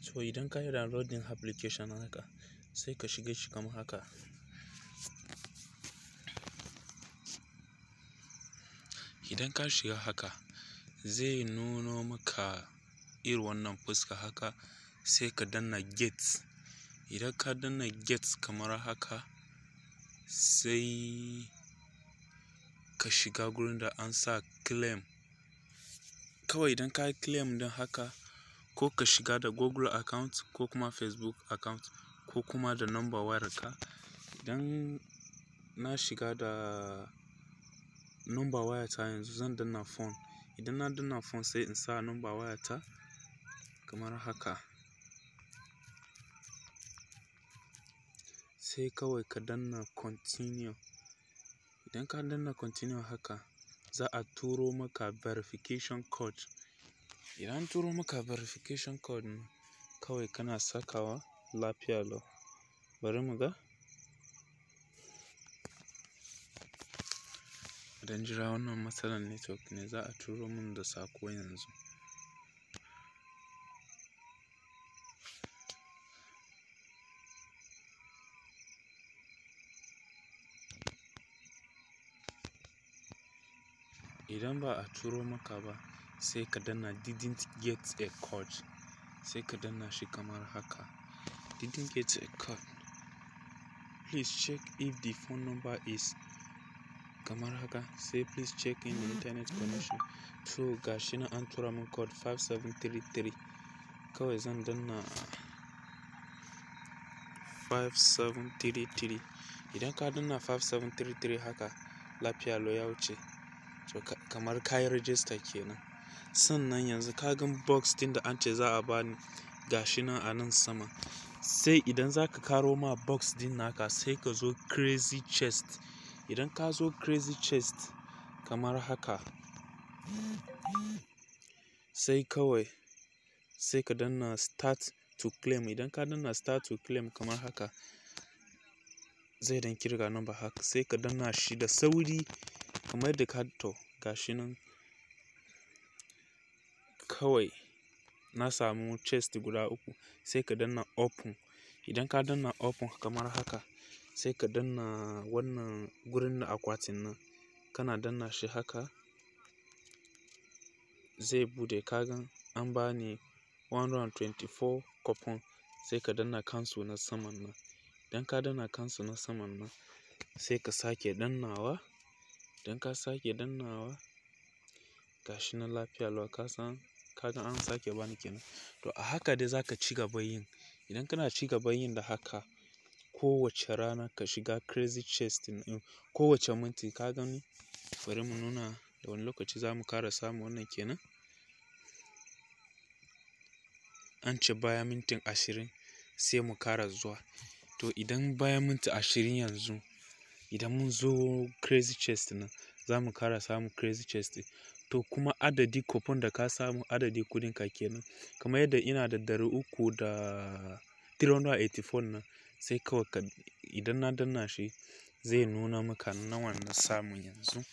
So idan ka yi downloading application haka sai ka shige shi kamar haka. Idan ka shiga haka zai nuno maka irin wannan fuska haka sai ka danna get. Idan ka danna get kamar haka sai ka shiga gurin da an sa claim. Kawai idan ka yi claim ɗin haka ko ka shiga da Google account ko kuma Facebook account ko kuma da number wayarka. Idan na shiga da number wayata yanzu zan danna phone. Idan na danna phone sai in sa number wayata kamar haka. Sai kawai ka danna continue. Idan ka danna continue haka za a turo maka verification code. Idan an turo maka verification code kawai kana sakawa lafiya lau. Bari mu ga. Idan jira wannan matsalar network ne za a turo mun da sako yanzu. Idan ba a turo maka ba sai ka danna didn't get a code sai ka danna shi kamar haka. Didn't get a code. Please check if the phone number is kamar haka sai please check in the internet connection. To ga shi nan an tura mun code five seven three three. Kawai zan danna five seven three three. Idan ka danna five seven three three haka lafiya lau ya wuce. To kamar ka yi register kenan. Sannan yanzu ka gan box ɗin da an ce za a bani ga shi nan a nan sama. Sai idan za ka ƙaro ma box ɗin naka sai ka zo crazy chest. Idan ka zo crazy chest kamar haka sai kawai sai ka danna start to claim. Idan ka danna start to claim kamar haka zai dan kirga number haka sai ka danna shi da sauri kamar yadda ka to ga shi nan. Kawai na samu chest guda uku sai ka danna open. Idan ka danna open kamar haka sai ka danna wannan gurin da akwatin nan kana danna shi haka zai buɗe. Ka gan an bani one hundred and twenty four coupon sai ka danna cancel na saman nan. Idan ka danna cancel na saman nan sai ka sake dannawa. Idan ka sake dannawa ga shi nan lafiya lau ka san ka gan an sake bani kenan. To a haka dai za ka ci gaba yin. Idan kana ci gaba yin da haka kowace rana ka shiga crazy chest ɗin kowace minti ka gani bari mu nuna da wane lokaci za mu ƙara samu wannan kenan. An ce bayan mintin ashirin sai mu ƙara zuwa. To idan bayan minti ashirin yanzu idan mun zo crazy chest nan za mu ƙara samu crazy chest ɗin. To kuma adadi coupon da ka samu adadi kuɗinka kenan. Kamar yadda ina da ɗari uku da three hundred and eighty four nan sai kawai ka idan na danna shi zai nuna maka nawa na samu yanzu.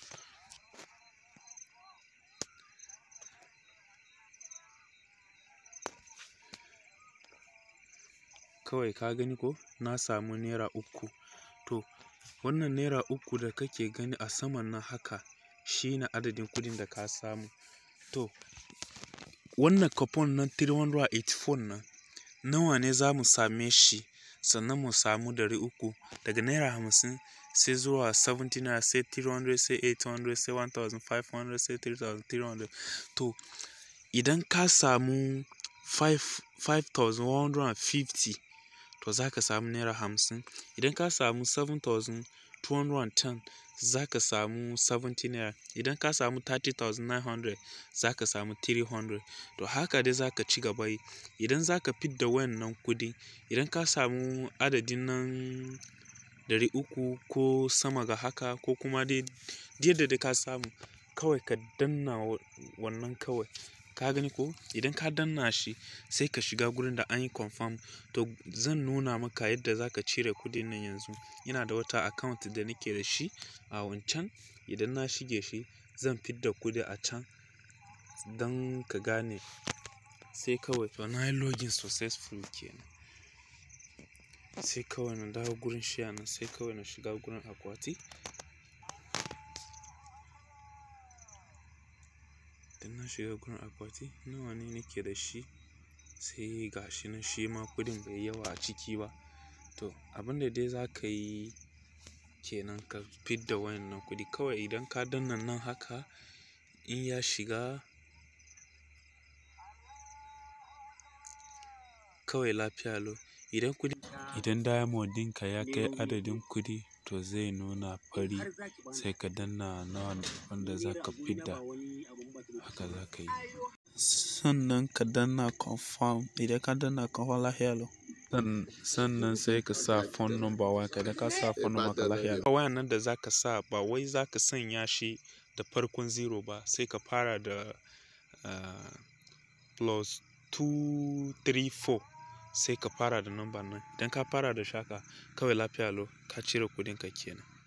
Kawai ka gani ko na samu naira uku. To wannan naira uku da kake gani a saman nan haka shine adadin kuɗin da ka samu. To wannan coupon na three hundred and eighty four nan nawa ne za mu same shi sannan mu samu ɗari uku daga naira hamsin sai zuwa seventy naira sai three hundred sai eight hundred sai one thousand five hundred sai three thousand three hundred. To idan ka samu five five thousand one hundred and fifty to za ka samu naira hamsin. Idan ka samu seven thousand two hundred and ten za ka samu seventy naira. Idan ka samu thirty thousand nine hundred za ka samu three hundred. To haka dai za ka ci gaba yi. Idan za ka fidda wannan kuɗi idan ka samu adadin nan ɗari uku ko sama ga haka ko kuma dai yadda dai ka samu kawai ka danna wannan kawai. Ka gani ko idan ka danna shi sai ka shiga gurin da an yi confirm. To zan nuna maka yadda za ka cire kuɗin nan yanzu. Ina da wata account da nake da shi a wancan. Idan na shige shi zan fidda kuɗi a can don ka gane. sai kawai to na yi login successful kenan sai kawai na dawo gurin share nan sai kawai na shiga gurin akwati idan na shiga gurin akwati nawa ne nake da shi sai ga shi nan shi ma kuɗin bai yi yawa a ciki ba to abin da dai za ka yi kenan ka fidda waƴannan kuɗi kawai idan ka danna nan haka in ya shiga kawai lafiya lau idan kuɗi idan diamond ɗinka ya kai adadin kuɗi to zai nuna fari sai ka danna nawa wanda za ka fidda haka za ka yi sannan ka danna confirm idan ka danna confirm lafiya lau sannan sai ka sa phone number wayanka idan ka sa phone number ka lafiya lau wayan nan da za ka sa ba wai za ka sanya shi da farkon zero ba sai ka fara da uh, plus two three four sai ka fara da number nan idan ka fara da shi haka kawai lafiya lau ka cire kuɗinka kenan